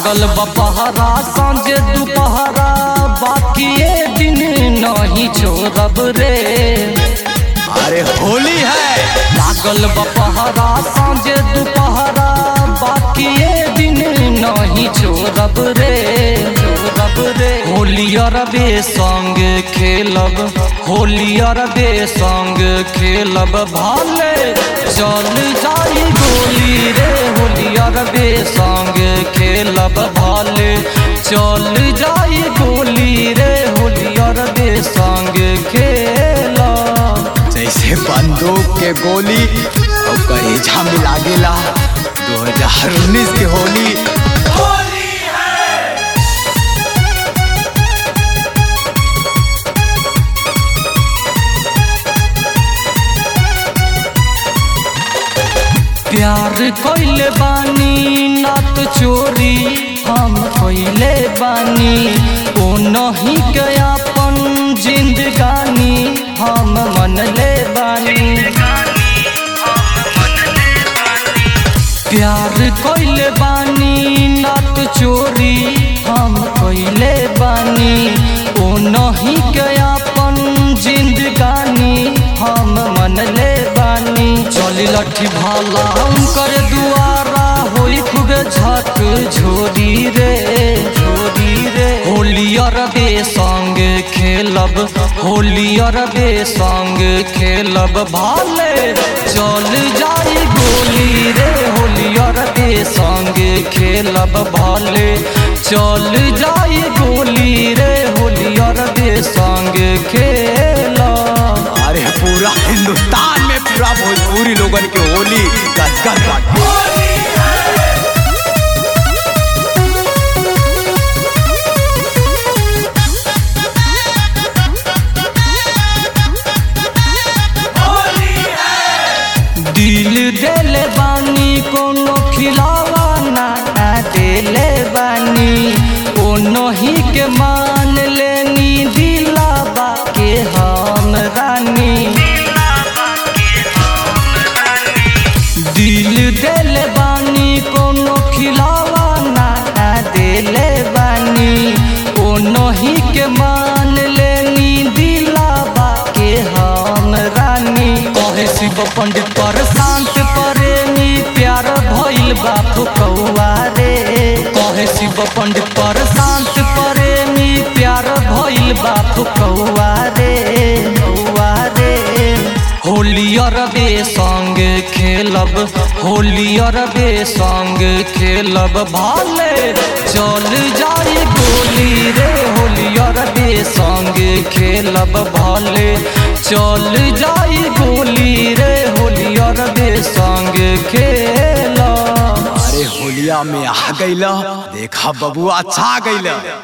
लागल बपहरा सांझे दुपहरा बाकी ये दिन नहीं छोड़ब रे अरे होली है लागल बपहरा सांझे दुपहरा बाकी ये दिन नहीं छोड़ब रे छोड़ब रे होली अरबे संग खेलब होली अरबे संग खेलब भाले चल जाई गोली रे होली अरबे संग खेलब भाले चल जाई गोली रे होली अरबे संग खेलब जैसे बंदूक के गोली और करेजा में लागेला 2019 के होली प्यार कइले बानी नात चोरी हम कइले बानी ओ नहीं के अपन जिंदगानी हम मनले बानी प्यार कइले बानी नात चोरी हम कइले बानी ओ नहीं के अपन जिंदगानी हम मनले बानी चली लठी भाला कर दुआरा होई खूबे झक झोरी रे झोरी रे होली अरबे संग खेलब होली अरबे संग खेलब भाले चल जाई गोली रे होली अरबे संग खेलब भाले चल जाई गोली रे होली अरबे संग खेलब अरे पूरा हिंदुस्तान में पूरा भोजपुरी लोगन के होली गदगद बाटे दिल देले बानी कोनो खिलावा ना देले बानी ओ नहीं के मान लेनी दिलाबा के हम रानी दिल देले बानी कोनो खिलावा ना देले बानी ओ नहीं के मान लेनी दिलाबा के हम रानी कहे शिव पंडित पर शांत प्रेमी प्यार भइल बा फुकौआ रे कहे शिव पंडित पर शांत प्रेमी प्यार भइल बा फुकौआ रे कौआ रे होली अरबे संग खेलब होली अरबे संग खेलब भाले चल जाई गोली रे होली अरबे संग खेलब भाले चल जाई गोली रे होली अरबे संग खेलब अरे होलिया में आ गईला देखा बबुआ छा गईला